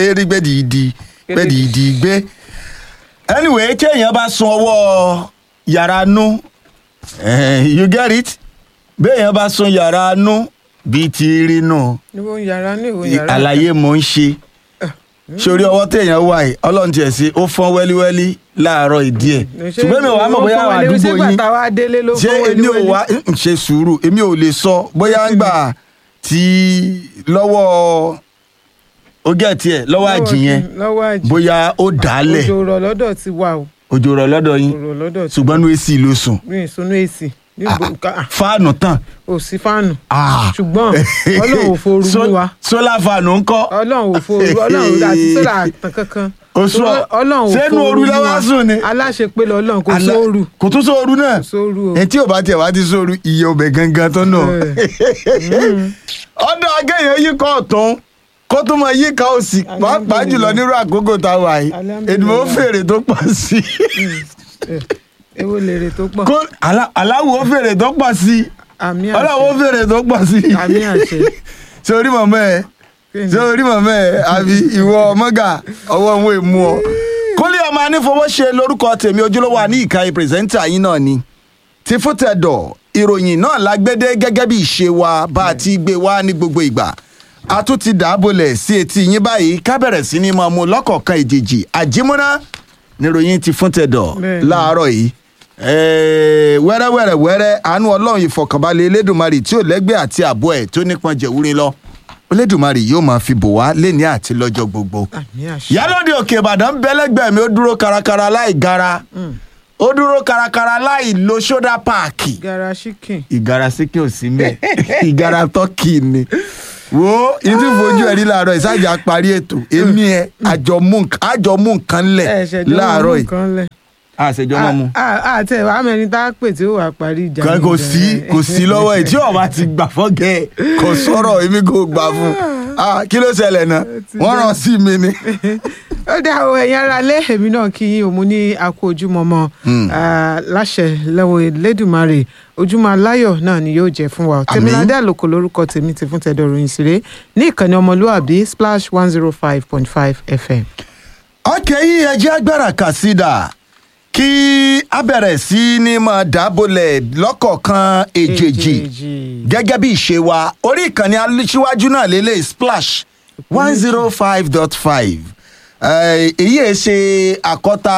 erigbé dìídì gbé dìídì gbé anyway kéèyàn bá sun ọwọ́ yàrá nú eh, you get it béèyàn bá sun yàrá nú bíi ti rí nù níbo yàrá ní ìwò yàrá àlàyé mò ń ṣe sórí ọwọ́ téèyàn wà yìí ọlọ́run tiẹ̀ sí ó fọ́n wẹ́líwẹ́lí láàárọ̀ ìdí ẹ̀ ṣùgbọ́n mi ò wá mọ̀ bóyá àwọn àdúgbò ṣé yín gbàtà wa délé ló ṣé fún èmi ò wẹ́líwẹ́lí? wá ń ṣe sùúrù èmi ò lè sọ bóyá ń gbà tí lọ́wọ́ ogé tiẹ̀ lọ́wọ́ àjì yẹn kí- lọ́wọ́ àjì bóyá ó dálẹ̀ òjò rọ̀ lọ́dọ̀ ti wà o òjò rọ̀ lọ́dọ̀ yín òjò rọ̀ lọ́dọ̀ ti ṣùgbọ́n ní èsì ló sùn mi ìsúnú èsì níbo ká- fáànù tán ò sí fáànù Ah. ṣùgbọ́n ọlọ́run ò forú So- mú wa sólà fáànù ńkọ́ ọlọ́run ò forú ọlọ́run àti sólà àtàn kankan Oṣù ọ- ọlọ́run ò sẹ́nu forú ooru mú lọ́wọ́ wa. sùn ni? aláṣepé lọ́lọ́run kò Àlá- sóoru kò tún sóoru náà kò sóoru o ẹ tí ò bá tiẹ̀ wá ti sóoru iye ọbẹ̀ gangan tó nà ọ̀dọ̀ agẹ́yẹ yìí kọ́ ọ̀tún kó tó mọ yí ká òsì pàápàá jùlọ nírú àkókò tá a wà yìí Alhamdulillah. èdèmọ̀ fèrè tó pọ̀ sí i Eh, èwo lèrè tó pọ̀ kó alá- aláwo fèrè tó pọ̀ sí i àmì ọlọ́wọ́ àṣẹ fèrè tó pọ̀ sí i àmì àṣẹ sórí mọ̀mọ́ ẹ sórí mọ̀mọ́ ẹ àbí ìwọ mọ́gà ọwọ́ òun èmu ọ. kólé ọmọ anífowóṣe lórúkọ tèmi ojúlówó àní ìkànnì pírẹsẹ́ńtà yín náà ni ti fútẹ̀dọ̀ ìròyìn náà lágbédé gẹ́gẹ́ bí ìṣe wa bá a ti gbé wá ní gbogbo ìgbà a tún ti dàábolẹ̀ sí etí yín báyìí ká bẹ̀rẹ̀ sí ní máa mú lọ́kọ̀ọ̀kan ìjèjì àjímúná níròyìn ti fúntẹ̀dọ̀ Bẹ́ẹ̀ni. láàárọ̀ yìí Eh, wẹ́rẹ́wẹ́rẹ́ wẹ́rẹ́ àánú ọlọ́run ìfọ̀kànbalẹ̀ elédùnmarè tí ò lẹ́gbẹ́ àti àbọ̀ ẹ̀ tó nípọn jẹ̀wúrin lọ elédùnmarè yóò máa fi bò wá léni àti lọ́jọ́ gbogbo àmì àṣẹ ìyálòde òkè ìbàdàn bẹ́lẹ́gbẹ́ mi ó dúró karakara láì gara ó dúró karakara láì lo ṣódà páàkì gara chicken ìgara síkì ò sí mẹ́ ìgara tọ́kì ni wo ìdí fojú ẹ̀rí láàárọ̀ ìsájà parí ètò èmi ẹ̀ àjọ mú nǹkan- àjọ mú nǹkan lẹ̀ ẹ ṣẹjọ láàárọ̀ yìí kan lẹ àṣejọ́ máa mú àti ẹ̀ wàá mẹ́rin tá a pè tí ó wà parí ìjà kan kò sí kò sí lọ́wọ́ ẹ̀ tí ọba ti gbà fọ́gẹ́ ẹ̀ kò sọ̀rọ̀ èmi kò gbà fún Ah, kí ló ṣẹlẹ̀ náà wọ́n rán sí mi ni. ó dá o ẹ̀yin ara lé èmi náà kí yín òun ní akó ojúmọmọ láṣẹ lọ́wọ́ Elédùmarè ojúmọ́ aláyọ̀ náà ni yóò jẹ́ fún wa Àmín. tèmiládé àlòkò lórúkọ tèmi ti fún tẹ̀dọ̀ ròyìn sílé ní ìkànnì ọmọlúàbí splash one zero five point five fm. ọkẹ́ yìí ẹjẹ́ agbára kàsídà kí a bẹ̀rẹ̀ sí ní máa dábòlẹ̀ lọ́kọ̀ọ̀kan èjèèjì gẹ́gẹ́ bí ìṣe wa orí ìkànnì aṣíwájú náà lélẹ̀ splash one zero five dot five èyí ẹ̀ ṣe àkọ́ta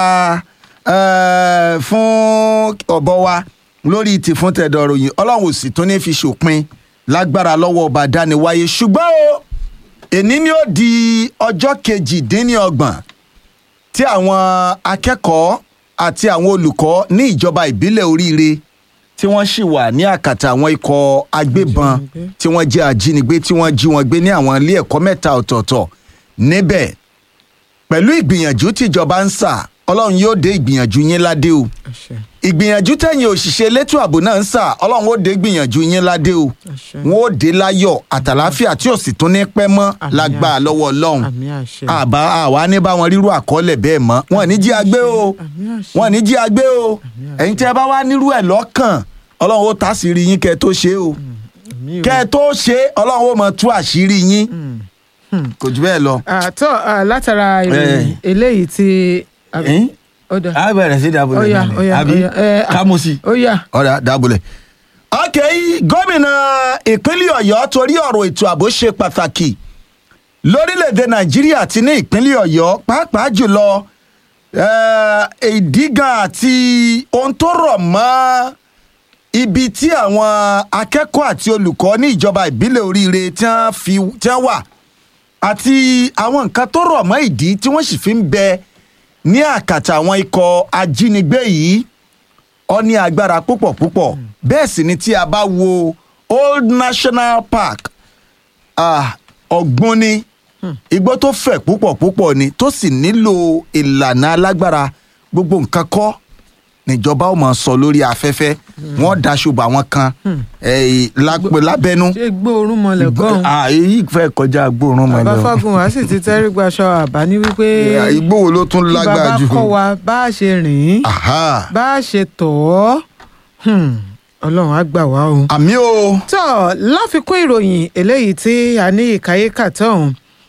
eh, fún ọ̀bọ wa lórí ti fún tẹ̀dọ̀ ròyìn ọlọ́run ò sì tún ní fi ṣòpin lágbára lọ́wọ́ ọba dániwáyé ṣùgbọ́n o èní ni ó di ọjọ́ kejìdínlọ́gbọ̀n tí àwọn akẹ́kọ̀ọ́ àti àwọn olùkọ́ ní ìjọba ìbílẹ̀ oríire tí wọ́n sì wà ní àkàtà àwọn ikọ̀ agbébọn Ajínigbé. tí wọ́n jẹ́ ajínigbé tí wọ́n jí wọn gbé ní àwọn ilé ẹ̀kọ́ mẹ́ta ọ̀tọ̀ọ̀tọ̀ níbẹ̀ pẹ̀lú ìgbìyànjú tíjọba ń sà ọlọ́run yóò dé ìgbìyànjú yín ládé o àṣẹ ìgbìyànjú tẹ̀yìn òṣìṣẹ́ elétò ààbò náà ń sà ọlọ́run ó dé ìgbìyànjú yín ládé o àṣẹ wọn ó dé láyọ̀ àtàláfíà tí ò sì tún ní pẹ́ mọ́ Àmín lágbára àṣẹ. lọ́wọ́ ọlọ́run àmì àṣẹ àbá àwa ní bá wọn rírú àkọọ́lẹ̀ bẹ́ẹ̀ mọ́ wọn ní jí agbé o àmì àṣẹ wọn ní jí agbé o ẹ̀yin tí ẹ bá wá nírú ẹ̀ lọ́kàn ọlọ́run ó tàṣírí yín kẹ́ ẹ tó ṣe o àmì o. kẹ́ ẹ tó ṣe ọlọ́run ó mọ tú àṣírí yín kò jù bẹ́ẹ̀ lọ. àtọ́ à, látara ìròyìn eléyìí tí. Ẹ̀yin? ó dà a bẹ̀rẹ̀ sí dábòlẹ̀ Ó yá, náà ó ni yá, àbí ó yá, ẹ, kámúsì ó yá ọ̀rẹ́ dábòlẹ̀. ok gómìnà ìpínlẹ̀ ọ̀yọ́ torí ọ̀rọ̀ ètò ààbò ṣe pàtàkì lórílẹ̀‐èdè nàìjíríà àti ní ìpínlẹ̀ ọ̀yọ́ pàápàá jùlọ eh, ìdígàn àti ohun tó rọ̀ mọ́ ibi tí àwọn akẹ́kọ̀ọ́ àti olùkọ́ ní ìjọba ìbílẹ̀ oríire tí wọ́n fi tí wọ́n wà àti àwọn nǹkan tó rọ̀ mọ́ ìdí tí wọ́n sì fi ń bẹ ní àkàtà àwọn ikọ̀ ajínigbé yìí ó ní agbára púpọ̀ púpọ̀ bẹ́ẹ̀ sì ni tí a bá wo old national park ah, ọ̀gbun ni igbó tó fẹ̀ púpọ̀ púpọ̀ ni tó sì nílò ìlànà alágbára gbogbo nǹkan kọ́ níjọba ó máa sọ lórí afẹ́fẹ́ wọ́n daṣọ bá wọn kan eh, lápẹ́ lábẹ́nú ṣé gbóòórùn mọlẹ̀ gọ́ọ̀hún Ah, èyí fẹ́ kọjá gbóòórùn mọ́ bàbá lọ. fagun wá sì ti tẹ́rí gbaṣọ àbá ní wípé igbó wo ló tún kí lágbára bàbá jù. kọ́ wa bá a ṣe rìn Aha. bá a ṣe tọ̀ ọ́ Hmm, ọlọ́run á gbà wá o. àmì o. tó láfikún ìròyìn eléyìí tí a ní ìkáyékà tọ̀hún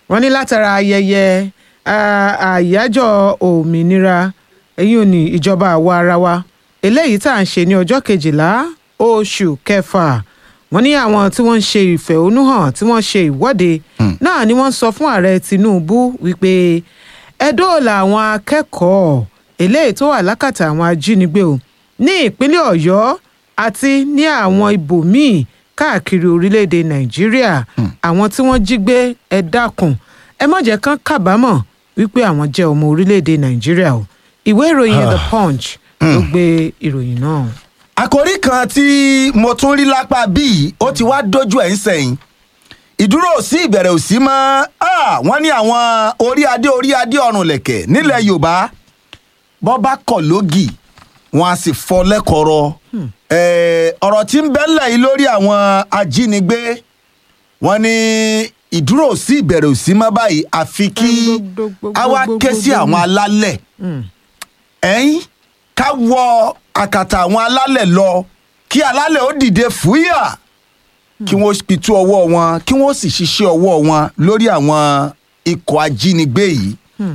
wọ́n ní látara ayẹyẹ ah, àyájọ́ òmìnira èyí ò ní ìjọba àwa ara wa eléyìí tá à ń ṣe ní ọjọ́ kejìlá oṣù kẹfà wọ́n ní àwọn tí wọ́n ń ṣe ìfẹ̀hónúhàn tí wọ́n ṣe ìwọ́de náà ni wọ́n sọ fún ààrẹ tinubu wípé ẹ dóòlà àwọn akẹ́kọ̀ọ́ eléyìí tó wà lákàtà àwọn ajínigbé o ní ìpínlẹ̀ ọ̀yọ́ àti ní àwọn ibòmíì káàkiri orílẹ̀-èdè nàìjíríà àwọn tí wọ́n jí gbé ẹ dákun ẹ má jẹ́ kán kábàámọ̀ wípé àwọn jẹ́ ọmọ orílẹ̀-èdè nàìjíríà o ìwé ìròyìn the punch ló gbé ìròyìn náà. àkòrí kan tí mo tún rí lápá bíi ó ti wá dójú ẹ̀ ń sẹ́yìn ìdúró ò sí ìbẹ̀rẹ̀ ò sí mọ́ Ah, wọ́n ní àwọn orí adé orí adé ọ̀run lẹ̀kẹ̀ nílẹ̀ yorùbá bọ́ bá kọ̀ lógì wọn a sì fọ lẹ́kọ̀ọ́rọ́ Eh, ọ̀rọ̀ tí ń bẹ́lẹ̀ yìí lórí àwọn ajínigbé wọ́n ní ìdúró ò sí ìbẹ̀rẹ̀ ò sí mọ́ báyìí àfi kí a wá ké sí àwọn alálẹ̀ ẹ̀yìn ká wọ àkàtà àwọn alálẹ̀ lọ kí alálẹ̀ ó dìde fúyà kí wọ́n pitú ọwọ́ wọn kí wọ́n sì ṣiṣẹ́ ọwọ́ wọn lórí àwọn ikọ̀ ajínigbé yìí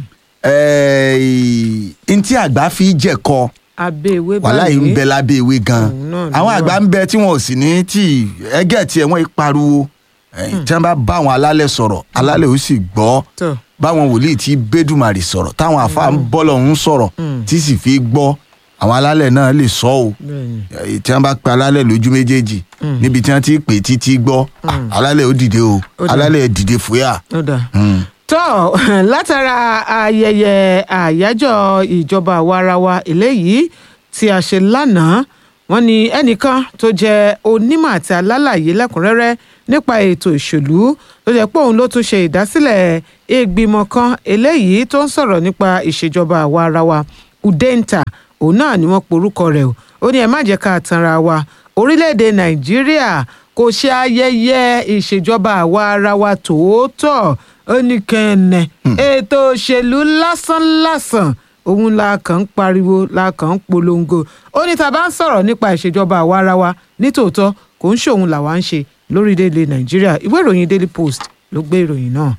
ẹ̀ẹ́ ntí àgbà fi jẹ̀kọ abẹ́ ìwé wàhálà yìí ń bẹ lábẹ́ ewé gan Òun náà ni àwọn wà. àgbà ń bẹ tí wọn ò sì ní tí ẹgẹ́ tiẹ̀ wọ́n pariwo ẹ̀yìn tí wọ́n bá bá àwọn alálẹ̀ sọ̀rọ̀ alálẹ̀ ó sì gbọ́ Tọ́. báwọn wòlíì tí bẹ́dùmarì sọ̀rọ̀ táwọn àfa ń bọ́lọ̀ ń sọ̀rọ̀ tí sì fi gbọ́ àwọn alálẹ̀ náà lè sọ ọ́ bẹ́ẹ̀ni Eh, tí wọn bá pe alálẹ̀ lójú méjèèjì níbi tí wọn ti pè títí gbọ́ ah, alálẹ̀ ó dìde o Ó dà. alálẹ̀ dìde fúyà. ó dáa. Mm. tó látara ayẹyẹ àyájọ́ ìjọba àwarawa eléyìí tí a ṣe lánàá wọ́n ní ẹnìkan tó jẹ́ onímọ̀ àti alálàyé lẹ́kùnrẹ́rẹ́ nípa ètò ìṣèlú tó jẹ́ pé òun ló tún ṣe ìdásílẹ̀ ìgbìmọ̀ kan eléyìí tó ń sọ̀rọ̀ nípa ìṣèjọba àwarawa udenta òun náà ni wọ́n porúkọ rẹ̀ o ó ní ẹ má jẹ́ ká tanra wa orílẹ̀-èdè nàìjíríà kò ṣe ayẹyẹ ìṣèjọba àwa ara wa tòótọ́ ó ní kẹ́ẹ̀nẹ̀ ètò òṣèlú lásánlásán òun la kàn ń pariwo la kàn ń polongo ó ní tá a bá ń sọ̀rọ̀ nípa ìṣèjọba àwa ara wa nítòótọ́ kò ń ṣòun làwa ń ṣe lórílẹ̀‐èdè nàìjíríà ìwé ìròyìn daily post ló gbé ìròyìn náà.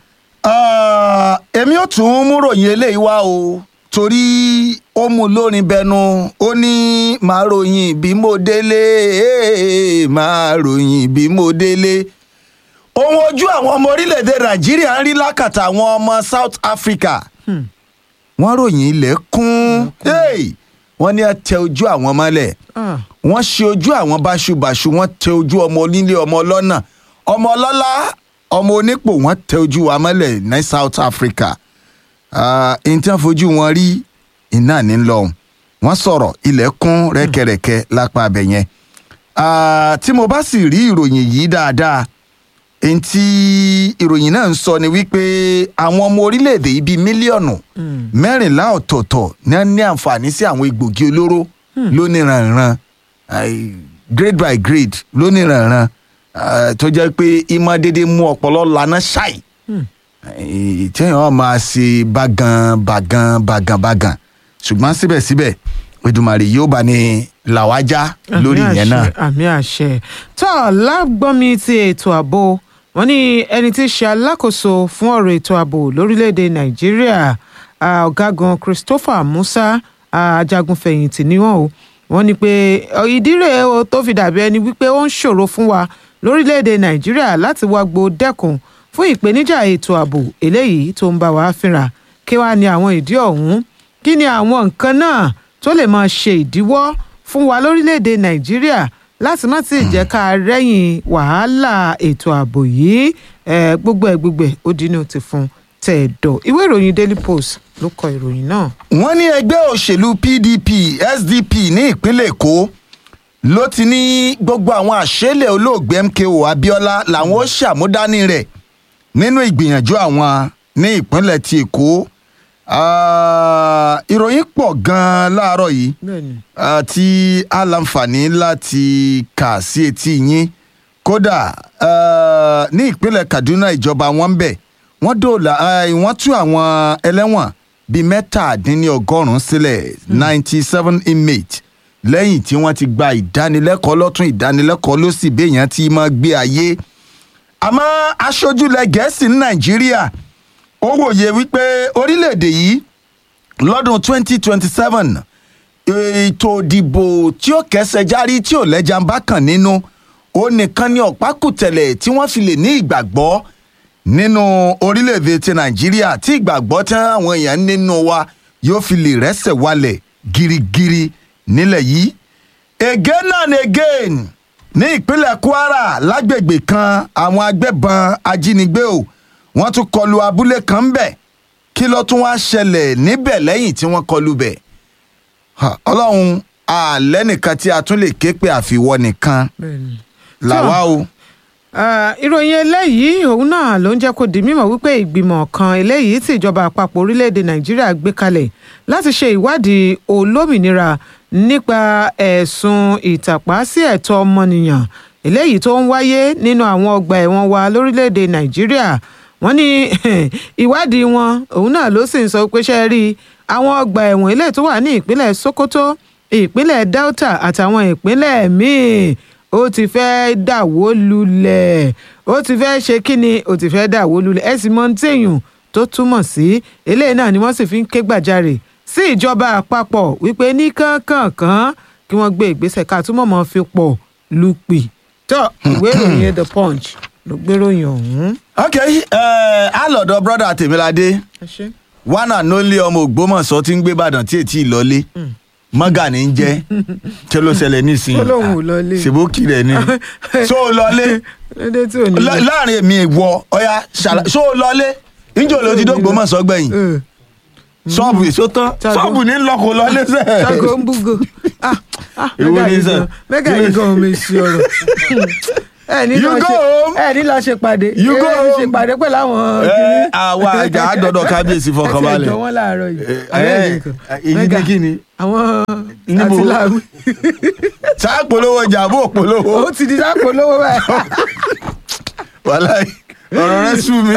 Ah, èmi ò tún mú ròyìn eléyìí wá o torí ó mú lórin bẹnu ó ní máa ròyìn bí mo délé eh, máa ròyìn bí mo délé ohun ojú àwọn ọmọ orílẹ̀-èdè nàìjíríà ń rí lákàtà àwọn ọmọ south africa wọ́n ròyìn ilẹ̀ kún Hey! wọ́n ní ẹ tẹ ojú àwọn mọ́lẹ̀ Ah, wọ́n ṣe ojú àwọn báṣubàṣu wọ́n tẹ ojú ọmọ onílé ọmọ ọlọ́nà ọmọ ọlọ́lá ọmọ onípò wọ́n tẹ ojú wa mọ́lẹ̀ ní south africa ẹni tí wọ́n fojú wọn rí iná ní lọ́hùn wọ́n sọ̀rọ̀ ilẹ̀ kún rẹ́kẹrẹ́kẹ́ lápá abẹ yẹn Ah, tí mo bá sì rí ìròyìn yìí dáadáa èyí tí ìròyìn náà ń sọ ni wípé àwọn ọmọ orílẹ̀-èdè yìí bíi mílíọ̀nù mẹ́rìnlá ọ̀tọ̀ọ̀tọ̀ ní wọ́n ní àǹfààní sí àwọn egbògi olóró lóníranran ai, grade by grade lóníranran ah, tó jẹ́ pé ìmọ̀ dédé mú ọpọlọ lana ṣáì Eh, téèyàn máa ṣe bágan bágan bágan bágan ṣùgbọ́n síbẹ̀síbẹ̀ Èdùmàrè yóò bá ní làwájá lórí àmì ìyẹn náà. àṣẹ, àmì àṣẹ tó lágbọ́nmi ti ètò ààbò wọn ní ẹni tí í ṣe alákòóso fún ọ̀rọ̀ ètò ààbò lórílẹ̀‐èdè nàìjíríà ah, ọ̀gágun christopher musa ah, ajagunfẹ̀yìntì ni wọ́n o wọ́n ní pé ọ, ìdí rèé o tó fi dàbí ẹni wípé ó ń ṣòro fún wa lórílẹ̀‐èdè nàìjíríà láti wá gbo dẹ́kun fún ìpèníjà ètò ààbò eléyìí tó ń bá wa fínra kí wàá ní àwọn ìdí ọ̀hún kí ni àwọn nǹkan náà tó lè máa ṣe ìdíwọ́ fún wa lórílẹ̀‐èdè nàìjíríà láti má ti jẹ́ ká rẹ́yìn wàhálà ètò ààbò yìí Eh, gbogbo ẹ̀ gbogbo ẹ̀ ó dínú ti fún tẹ̀dọ̀ ìwé ìròyìn daily post ló kọ ìròyìn náà. wọ́n ní ẹgbẹ́ òṣèlú pdp sdp ní ìpínlẹ̀ èkó ló ti ní gbogbo àwọn àṣẹlẹ̀ olóògbé mko abiola làwọn ó ṣàmúdání rẹ̀ nínú ìgbìyànjú àwọn ní ìpínlẹ̀ ti èkó Ah, ìròyìn pọ̀ gan-an láàárọ̀ yìí bẹ́ẹ̀ni ah, tí a láǹfààní láti kà sí etí yín kódà ah, ní ìpínlẹ̀ kaduna ìjọba wọn ń bẹ̀ wọ́n dóòlà ah, wọ́n tú àwọn ẹlẹ́wọ̀n bíi mẹ́tàdínlọ́gọ́rùn-ún sílẹ̀ ninety seven inmates lẹ́yìn tí wọ́n ti gba ìdánilẹ́kọ̀ọ́ lọ́tún ìdánilẹ́kọ̀ọ́ lósì béèyàn ti máa gbé ayé àmọ́ aṣojúlẹ̀ gẹ̀ẹ́sì ní nàìjíríà ó wòye wípé orílẹ̀-èdè yìí lọ́dún 2027 ètò ìdìbò tí ó kẹsẹ̀ járí tí ò lẹ́jà ń bá kàn nínú ó nìkan ní ọ̀pákùtẹ̀lẹ̀ tí wọ́n fi lè ní ìgbàgbọ́ nínú orílẹ̀-èdè ti nàìjíríà tí ìgbàgbọ́ tí àwọn èèyàn nínú wa yóò fi lè rẹ́sẹ̀ walẹ̀ girigiri nílẹ̀ yìí again and again ní ìpínlẹ̀ kwara lágbègbè kan àwọn agbébọn ajínigbé o wọ́n tún kọlu abúlé kan ńbẹ̀ kí ló tún wá ṣẹlẹ̀ níbẹ̀ lẹ́yìn tí wọ́n kọlu bẹ̀ Ha, ọlọ́run àlẹ́ nìkan tí a tún lè ké pé àfiwọ́ nìkan làwa o. Ah, ìròyìn eléyìí òun náà ló ń jẹ́ kó di mímọ̀ wípé ìgbìmọ̀ kan eléyìí tí ìjọba àpapọ̀ orílẹ̀-èdè nàìjíríà gbé kalẹ̀ láti ṣe ìwádìí olómìnira nípa ẹ̀sùn ìtàpá sí ẹ̀tọ́ ọmọnìyàn eléyìí tó ń wáyé nínú àwọn ọgbà ẹ̀wọ̀n wa lórílẹ̀-èdè nàìjíríà wọ́n ní ìwádìí wọn òun náà ló sì ń sọ pé ṣe rí àwọn ọgbà ẹ̀wọ̀n eléyìí tó wà ní ìpínlẹ̀ sokoto ìpínlẹ̀ delta àtàwọn ìpínlẹ̀ míì ó ti fẹ́ dàwó lulẹ̀ ó ti fẹ́ ṣe kí ni ó ti fẹ́ dàwó lulẹ̀ ẹ sì mọ ohun téèyàn tó túmọ̀ sí eléyìí náà ni wọ́n sì fi ń ké gbàjarè sí ìjọba àpapọ̀ wípé ní kánkànkán kí wọ́n gbé ìgbésẹ̀ ká túmọ̀ mọ́ fi pọ̀ lùpì tó ìwé ìròyìn the punch ló gbéròyìn ọ̀hún. ok á lọ́dọ̀ brọ́dà tèmiládé ẹ ṣé. one and only ọmọ ògbómọ̀ṣọ́ tí ń gbé ìbàdàn tí ètí ìlọlé mọ́gà ní í jẹ́ kí ló ṣẹlẹ̀ nísìnyí Ó lóun ò lọlé. ṣèbókì rẹ̀ ni ṣó o lọlé lédè tí ò ní. Lá- láàrin èmi ìwọ ọ̀ya ṣàlà- ṣó o lọlé níjọ́ ló ti dógbómọ̀ṣọ́ gbẹ̀yìn Eh, ṣọ́ọ̀bù èso tán Ṣàgó. ṣọ́ọ̀bù ní lọ́kọ̀ lọlé sẹ́ẹ̀. ṣàgó ń búgo ah ah Èwo mẹ́gà ni yìí sir? gan mẹ́gà yìí gan omi sí ọ̀rọ̀ ẹ ní You lọ go ṣe home. ẹ ní lọ ṣe pàdé You go ẹ ní ṣe home. pàdé pẹ̀lú àwọn Ẹ, àwa àjà àdọ́dọ̀ kábíyèsí fọkànbalẹ̀. ẹ ti ẹjọ́ wọn láàárọ̀ yìí Ẹ, Abẹ́rẹ́ ẹ, nìkan. èyí ni Mẹ́gà, kí ni? àwọn Níbo? àtìláwí sáà polówó ọjà bó polówó ó ti di sápò lówó báyìí. wàhálà ọ̀rọ̀ rẹ sú mi.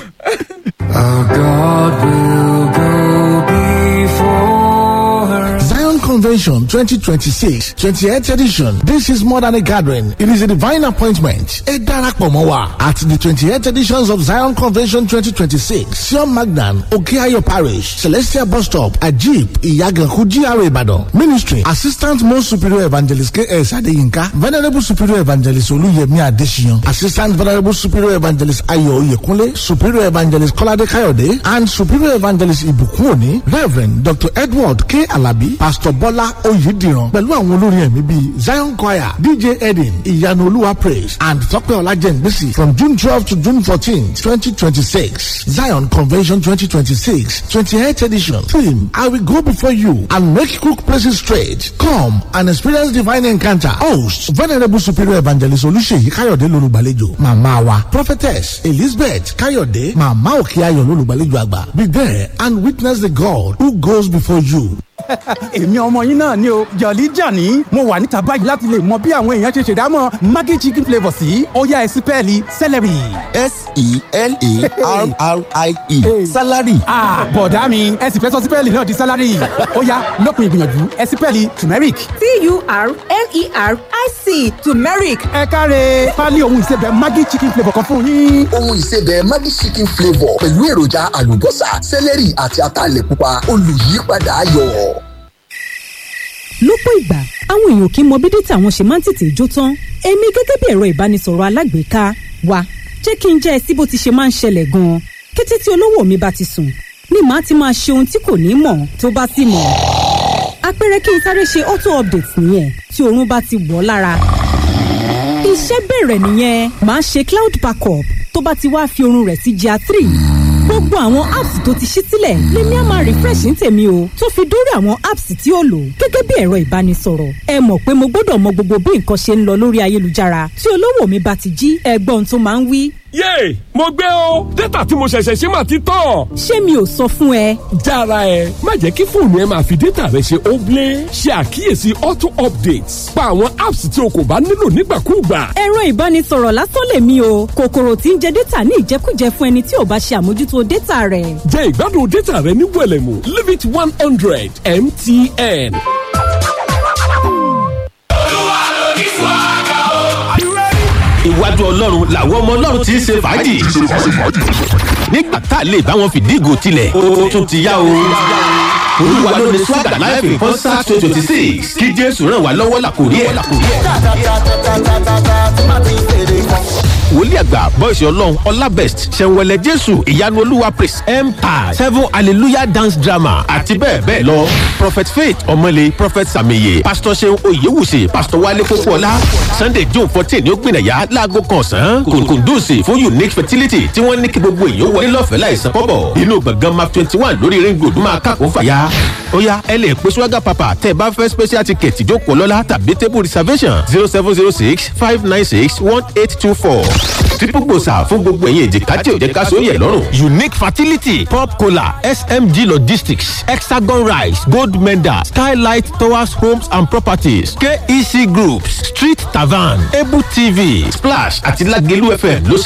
Our God will go before her. Zion Convention 2026, 28th edition. This is more than a gathering. It is a divine appointment. A darapọ̀ mọ́ wa at the 28th editions of Zion Convention 2026. Sion Magnan, Okeayo Parish, Celestial Bus Stop, Ajib, Iyaganku, GRA Ibadan. Ministry, Assistant Most Superior Evangelist K.S. Adeyinka, Venerable Superior Evangelist Oluyemi Adesina, Assistant Venerable Superior Evangelist Ayo Oyekunle, Superior Evangelist Kolade Kayode, and Superior Evangelist Ibukunoni, Reverend Dr. Edward K. Alabi, Pastor Bola Oyidiran, pẹ̀lú àwọn olórin ẹ̀mí bíi Zion Choir, DJ Edin, Ìyanu Olúwa Praise, and Tọ́pẹ́ Ọlájẹ́ngbèsì from June twelve to June fourteen, twenty twenty-six. Zion Convention twenty twenty-six, twenty-eighth edition. Theme, I will go before you and make crooked places straight. Come and experience divine encounter. Host, Venerable Superior Evangelist Olúṣèyí Káyọ̀dé lolùgbàlejò. Màmá wa, Prophetess Elizabeth Káyọ̀dé, Màmá Òkèayọ̀ lolùgbàlejò àgbà. Be there and witness the God who goes before you. èmi ọmọ yín náà ni o jọ̀lí jàní mo wà níta báyìí láti lè mọ bí àwọn èèyàn ṣe ṣèdámọ̀ maggi chicken flavour sí ọ̀yá ẹ̀sìn pẹ́ẹ́lí celery. s-e-l-a-r-r-i-e salary Ah, bọ̀dá mi ẹ sì fẹ́ sọ sípẹ́ẹ̀lì náà di sálárì ọ̀yá lópin ìgbìyànjú ẹ̀sìn pẹ́ẹ́lì turmeric. t-u-r-m-e-r-i-c turmeric ẹ káre pálí ohun ìsebẹ̀ maggi chicken flavour kan fún yín. ohun ìsebẹ̀ maggi chicken flavour pẹ̀lú èròjà àlùbọ́sà sẹ́lẹ̀rì àti ataalẹ̀ pupa olùyípadà ayọ̀. lọ́pọ̀ ìgbà àwọn èèyàn kì í mọ bí dátà wọn ṣe máa ń tètè jó tán èmi gẹ́gẹ́ bí ẹ̀rọ ìbánisọ̀rọ̀ alágbèéká wa jẹ́ kí n jẹ́ ẹ sí bó ti ṣe máa ń ṣẹlẹ̀ gan-an kété tí olówó mi bá ti sùn ni màá ti máa ṣe ohun tí kò ní mọ̀ tó bá sì mọ̀ àpẹẹrẹ kí n sáré ṣe auto update nìyẹn tí oorun bá ti wọ̀ ọ́ lára iṣẹ́ bẹ̀rẹ̀ nìyẹn màá ṣe cloud backup tó bá ti wá fi oorun rẹ̀ sí gr three gbogbo àwọn apps tó ti ṣí sílẹ̀ lèmi á máa refresh ní tèmi o tó fi dórí àwọn apps tí ó lò gẹ́gẹ́ bí ẹ̀rọ ìbánisọ̀rọ̀ ẹ mọ̀ pé mo gbọ́dọ̀ mọ gbogbo bí nǹkan ṣe ń lọ lórí ayélujára tí olówó mi bá ti jí ẹgbọ́n tó máa ń wí yéè mo gbé o dátà tí mo ṣẹ̀ṣẹ̀ ṣe máa ti tán. ṣé mi ò sọ fún ẹ jára ẹ má jẹ́ kí fóònù ẹ máa fi dátà rẹ ṣe óblé ṣe àkíyèsí auto updates pa àwọn apps tí o kò bá nílò nígbàkúùgbà. ẹ̀rọ ìbánisọ̀rọ̀ lásán lèmi o kòkòrò tí ń jẹ dátà ní ìjẹkújẹ fún ẹni tí ò bá ṣe àmójútó dátà rẹ̀ jẹ́ ìgbádùn dátà rẹ ní wẹ̀lẹ̀mú limit one hundred mtn. iwájú ọlọ́run làwọn ọmọ ọlọ́run ti ń ṣe fàájì nígbà tá a lè bá wọn fìdí ìgò tilẹ̀ ó tún ti yá o. olúwa ló ní swagger life in concert twenty twenty six kí jésù ràn wá lọ́wọ́ làkòrí ẹ̀. wòlíì àgbà bọ́ìsì ọlọ́run ọlábẹ́st ṣẹ̀wẹ̀lẹ̀ jésù ìyanu olúwa praise empire seven hallelujah dance drama àti bẹ́ẹ̀ bẹ́ẹ̀ lọ prophet faith ọmọlé prophet sàmìyẹ pastor seun oyewuse pastor wale kókóọlá sunday june fourteen ní ó gbìnàyà láago kan ọ̀sán kòkòndùsì fún unique fertility tí wọ́n ní kí gbogbo èèyàn wọlé lọ́fẹ̀ẹ́ láìsan kọ́bọ̀ inú gbọ̀ngàn map twenty one lórí ring road máa kàkó fàyà ó yá ẹ lè pe swaga papa tẹ́ ẹ bá fẹ́ special ticket ìjókòó lọ́la tàbí table reservation zero seven zero six five nine six one eight two four triple gbòòsà fún gbogbo ẹ̀yìn èjìká tí ò jẹ́ ká sóyè lọ́rùn. unique fertility pop cola smg logistics hexagon rice gold medal skylight towers homes and properties kec groups street tavern able tv splash àti lagelu fm ló